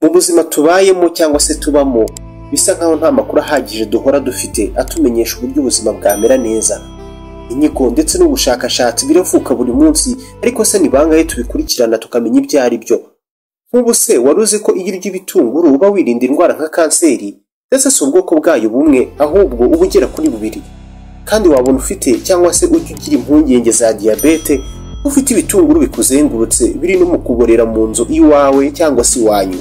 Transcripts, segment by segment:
mu buzima tubayemo cyangwa se tubamo bisa nkaho nta makuru ahagije duhora dufite atumenyesha uburyo ubuzima bwamera neza inyigo ndetse n'ubushakashatsi biravuka buri munsi ariko se ni bangahe tubikurikirana tukamenya ibyo ari byo nk'ubu se wari uzi ko iyo urya ibitunguru uba wirinda indwara nka kanseri ndetse si ubwoko bwayo bumwe ahubwo uba ugera kuri bubiri kandi wabona ufite cyangwa se ujya ugira impungenge za diyabete ufite ibitunguru bikuzengurutse biri no mu kuborera mu nzu iwawe cyangwa se iwanyu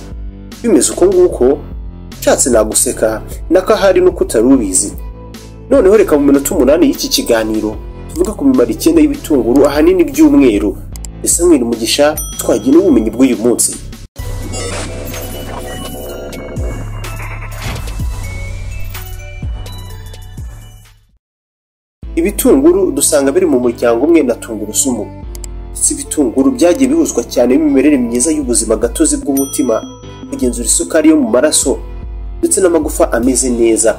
bimeze uko nguko nshatse naguseka n'akahari n'uko utari ubizi noneho reka mu minota umunani y'iki kiganiro tuvuge ku mimaro icyenda y'ibitunguru ahanini by'umweru ese mwira umugisha twagira n'ubumenyi bw'uyu munsi ibitunguru dusanga biri mu muryango umwe na tungurusumu si ibitunguru byagiye bihuzwa cyane n'imimerere myiza y'ubuzima gatozi bw'umutima kugenzura isukari yo mu maraso ndetse n'amagufa ameze neza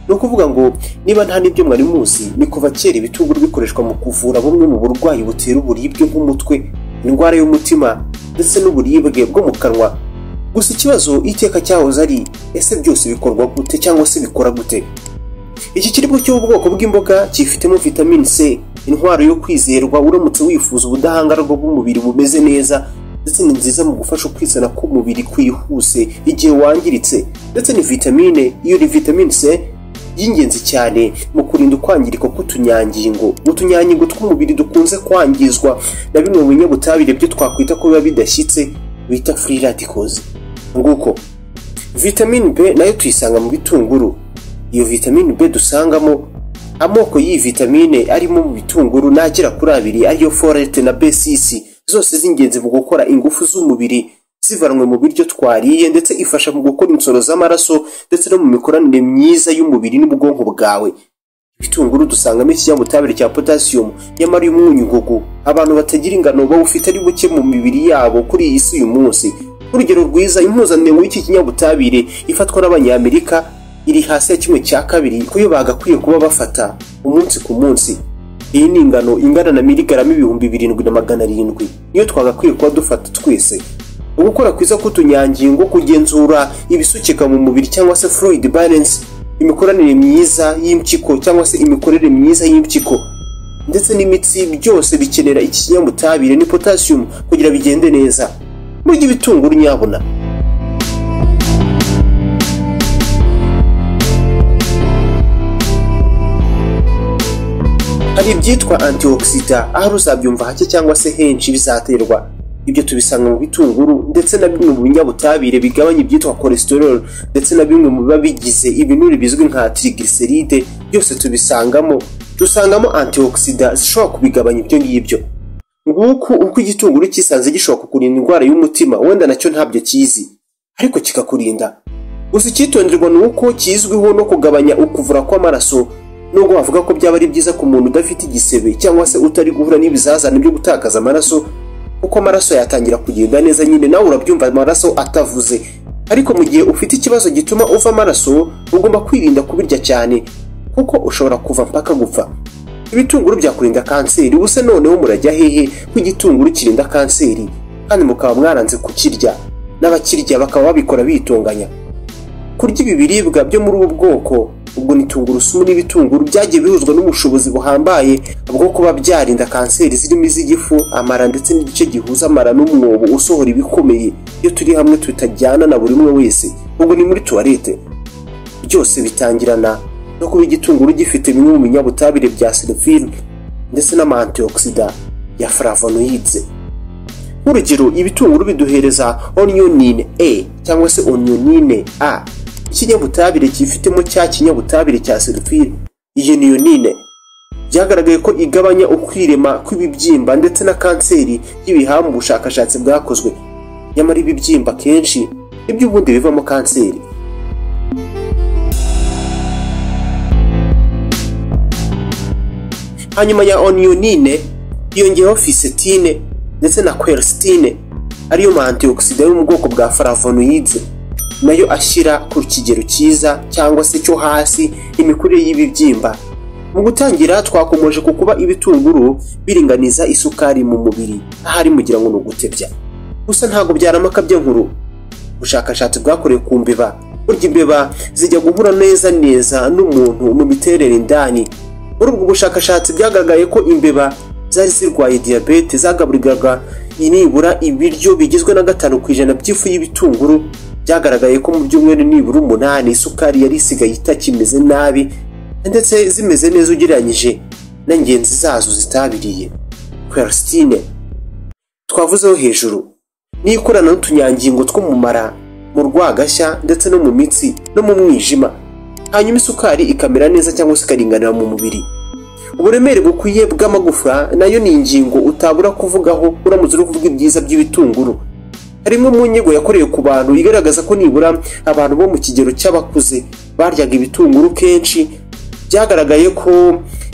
ni ukuvuga ngo niba nta n'ibyo mwari muzi ni kuva kera ibitunguru bikoreshwa mu kuvura bumwe mu burwayi butera uburibwe nk'umutwe indwara y'umutima ndetse n'uburibwe bwo mu kanwa gusa ikibazo iteka cyahoze ari ese byose bikorwa gute cyangwa se bikora gute iki kiribwa cyo mu bwoko bw'imboga cyifitemo vitamine c intwaro yo kwizerwa uramutse wifuza ubudahangarwa bw'umubiri bumeze neza ndetse ni nziza mu gufasha ukwizana k'umubiri kwihuse igihe wangiritse ndetse ni vitamine iyo ni vitamine c y'ingenzi cyane mu kurinda ukwangirika k'utunyangingo utunyangingo tw'umubiri dukunze kwangizwa na bimwe mu binyabutabire byo twakwita ko biba bidashyitse bita free radicals nguko vitamine b nayo tuyisanga mu bitunguru iyo vitamine B dusangamo amoko y'iyi vitamine arimo mu bitunguru n'agera kuri abiri ariyo folate na B6 zose z'ingenzi mu gukora ingufu z'umubiri zivanwe mu biryo twariye ndetse ifasha mu gukora insoro z'amaraso ndetse no mu mikoranire myiza y'umubiri n'ubwonko bwawe ibitunguru dusangamo ikinyabutabire cya potasiyumu nyamara uyu mwunyugugu abantu batagira ingano bawufite ari buke mu mibiri yabo kuri iyi si uyu munsi urugero rwiza impuzandengo y'iki kinyabutabire ifatwa n'abanyamerika iri hasi ya kimwe cya kabiri kuyo bagakwiye kuba bafata umunsi ku munsi iyi ni ingano ingana na miligarama ibihumbi birindwi na magana arindwi niyo twagakwiye kuba dufata twese ugukora kwiza k'utunyangingo kugenzura ibisukika mu mubiri cyangwa se fluid balance imikoranire myiza y'impyiko cyangwa se imikorere myiza y'impyiko ndetse n'imitsi byose bikenera iki kinyamutabire ni potasiyumu kugira bigende neza murya ibitunguru nyabuna hari ibyitwa antioxida aho uzabyumva hake cyangwa se henshi bizaterwa ibyo tubisanga mu bitunguru ndetse na bimwe mu binyabutabire bigabanya ibyitwa cholesterol ndetse na bimwe mu biba bigize ibinure bizwi nka triglyceride byose tubisangamo dusangamo antioxida zishobora kubigabanya ibyo ngibyo nguko uko igitunguru cyisanze gishobora kukurinda indwara y'umutima wenda nacyo ntabyo kizi ariko kikakurinda gusa icyitonderwa ni uko kizwiho no kugabanya ukuvura kw'amaraso nubwo bavuga ko byaba ari byiza ku muntu udafite igisebe cyangwa se utari guhura n'ibizazane byo gutakaza amaraso kuko amaraso yatangira kugenda neza nyine nawe urabyumva amaraso atavuze ariko mu gihe ufite ikibazo gituma uva amaraso ugomba kwirinda kubirya cyane kuko ushobora kuva mpaka gupfa ibitunguru byakurinda kanseri ubuse noneho murajya hehe ko igitunguru kirinda kanseri kandi mukaba mwaranze kukirya n'abakirya bakaba babikora bitunganya kurya ibi biribwa byo muri ubu bwoko ubwo ni tungurusumu n'ibitunguru byagiye bihuzwa n'ubushobozi buhambaye bwo kuba byarinda kanseri zirimo iz'igifu amara ndetse n'igice gihuza amara n'umwobo usohora ibikomeye iyo turi hamwe tutajyana na buri umwe wese ubwo ni muri tuwarete byose bitangirana no kuba igitunguru gifite bimwe mu binyabutabire bya silifine ndetse n'amantioxida ya flavonoids nk'urugero ibitunguru biduhereza onionine a cyangwa se onionine a ikinyabutabire cyifitemo cya kinyabutabire cya serufire iyi ni yonine byagaragaye ko igabanya ukwirema kw'ibibyimba ndetse na kanseri y'ibihaha mu bushakashatsi bwakozwe nyamara ibibyimba kenshi nibyo ubundi bivamo kanseri hanyuma ya onionine yongeyeho fisetine ndetse na quercetine ariyo ma antioxida yo mu bwoko bwa flavonoids nayo ashyira ku kigero cyiza cyangwa se cyo hasi imikurire y'ibibyimba mu gutangira twakomeje ku kuba ibitunguru biringaniza isukari mu mubiri ahari mugira ngo ni ugutebya gusa ntabwo byaramaka by'inkuru ubushakashatsi bwakorewe ku mbeba burya imbeba zijya guhura neza neza n'umuntu mu miterere indani muri ubwo bushakashatsi byagaragaye ko imbeba zari zirwaye diyabete zagaburirwaga nibura ibiryo bigizwe na gatanu ku ijana by'ifu y'ibitunguru byagaragaye ko mu byumweru nibura umunani isukari yari isigaye itakimeze nabi ndetse zimeze neza ugereranyije na ngenzi zazo zitabiriye kwerisitine twavuzeho hejuru n'ikorana n'utunyangingo two mu mara mu rwagashya ndetse no mu mitsi no mu mwijima hanyuma isukari ikamera neza cyangwa se ikaringanira mu mubiri uburemere bukwiye bw'amagufa nayo ni ingingo utabura kuvugaho uramutse uri kuvuga ibyiza by'ibitunguru harimo mu nyigo yakorewe ku bantu igaragaza ko nibura abantu bo mu kigero cy'abakuze baryaga ibitunguru kenshi byagaragaye ko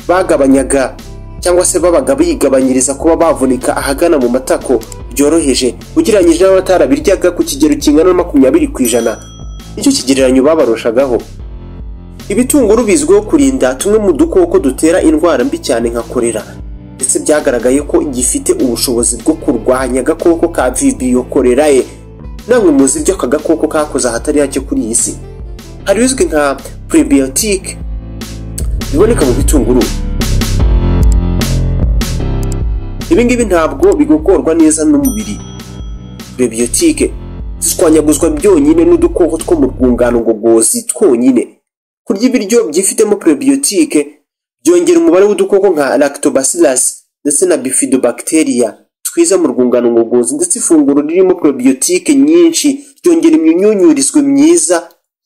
bagabanyaga cyangwa se babaga bigabanyiriza kuba bavunika ahagana mu matako byoroheje ugereranyije n'abatarabiryaga ku kigero kingana na makumyabiri ku ijana nicyo kigereranyo babarushagaho ibitunguru bizwiho kurinda tumwe mu dukoko dutera indwara mbi cyane nka korera ndetse byagaragaye ko gifite ubushobozi bwo kurwanya agakoko ka vibiyo korerae namwe muzi ibyo aka gakoko kakoze ahatari hake kuri iyi si hari ibizwi nka purebiyotike biboneka mu bitunguru ibingibi ntabwo bigogorwa neza n'umubiri purebiyotike zishwanyaguzwa byonyine n'udukoko two mu rwungano ngogozi twonyine kurya ibiryo byifitemo purebiyotike byongera umubare w'udukoko nka lactobacillus ndetse na bifidobacteria twiza mu rwungano ngogozi ndetse ifunguro ririmo purebiyotike nyinshi ryongera imyunyurizwe myiza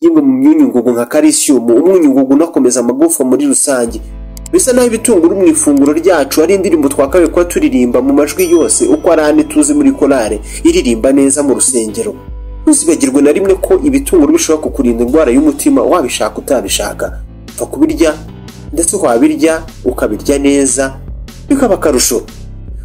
yimwe mu myunyungugu nka karisiyumu umwunyungugu unakomeza amagufa muri rusange bisa naho ibitunguru mu ifunguro ryacu ari indirimbo twakabaye kuba turirimba mu majwi yose uko ari ane tuzi muri korale iririmba neza mu rusengero ntuzibagirwe na rimwe ko ibitunguru bishobora kukurinda indwara y'umutima wabishaka utabishaka upfa kubirya ndetse wabirya ukabirya neza bikaba akarusho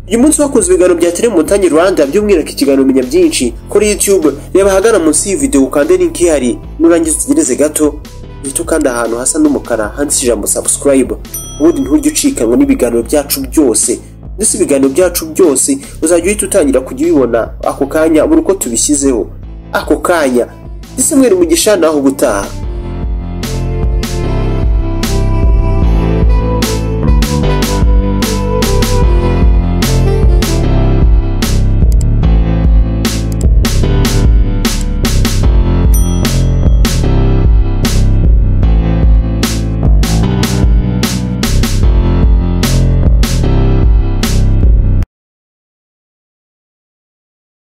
uyu munsi wakoze ibiganiro bya telemutanyi rwanda by'umwihariko ikiganiro menya byinshi kuri youtube reba ahagana munsi y'iyi video ukande link ihari nurangiza utegereze gato uhita ukanda ahantu hasa n'umukara handitse ijambo subscribe ubundi ntujye ucikanwa n'ibiganiro byacu byose ndetse ibiganiro byacu byose uzajya uhita utangira kujya ubibona ako kanya buri uko tubishyizeho ako kanya ndetse mwere umugisha naho ubutaha